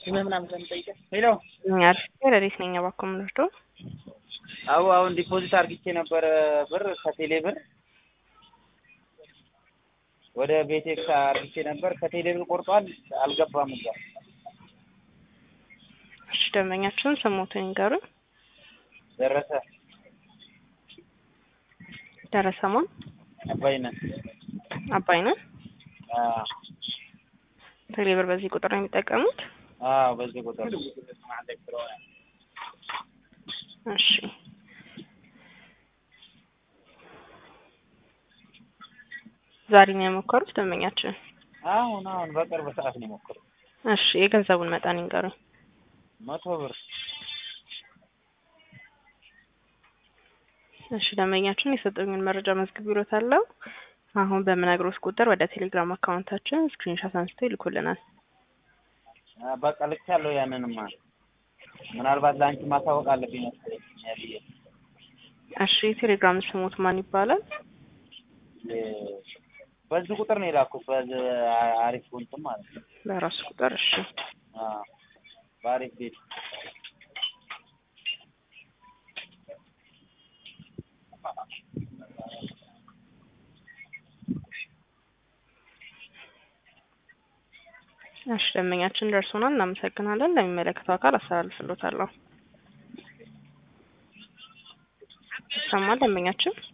ስምህ ምናምን ስለምጠይቀህ ሄሎ አሪፍ ረዴት ነኝ። እባክዎ የምንወስዶ አዎ አሁን ዲፖዚት አርግቼ ነበረ ብር ከቴሌ ብር ወደ ቤቴክስ አርግቼ ነበር ከቴሌ ብር ቆርጧል አልገባም እዛ እሺ ደንበኛችን ስሞትን ይንገሩኝ ደረሰ ደረሰ ማን አባይነህ አባይነህ አዎ ቴሌ ብር በዚህ ቁጥር ነው የሚጠቀሙት አዎ በዚህ ቁጥር እሺ ዛሬ ነው የሞከሩት ደንበኛችን አሁን አሁን በቅርብ ሰዓት ነው የሞከሩት እሺ የገንዘቡን መጠን ይንገሩኝ መቶ ብር እሺ ደንበኛችን የሰጠኝን መረጃ መዝግቢሎታለሁ አሁን በምነግሮት ቁጥር ወደ ቴሌግራም አካውንታችን ስክሪንሻት አንስተው ይልኩልናል በቃ ልኬያለሁ ያንንማ ምናልባት ለአንቺ ማሳወቅ አለብኝ መሰለኝ ብዬ እሺ የቴሌግራም ስሙት ማን ይባላል በዚህ ቁጥር ነው የላኩት በዚህ አሪፍ እንትን ማለት ነው በራሱ ቁጥር እሺ አዎ በአሪፍ ቤት እሺ ደንበኛችን ደርሶናል እናመሰግናለን ለሚመለከተው አካል አስተላልፍሎታለሁ ይሰማል ደንበኛችን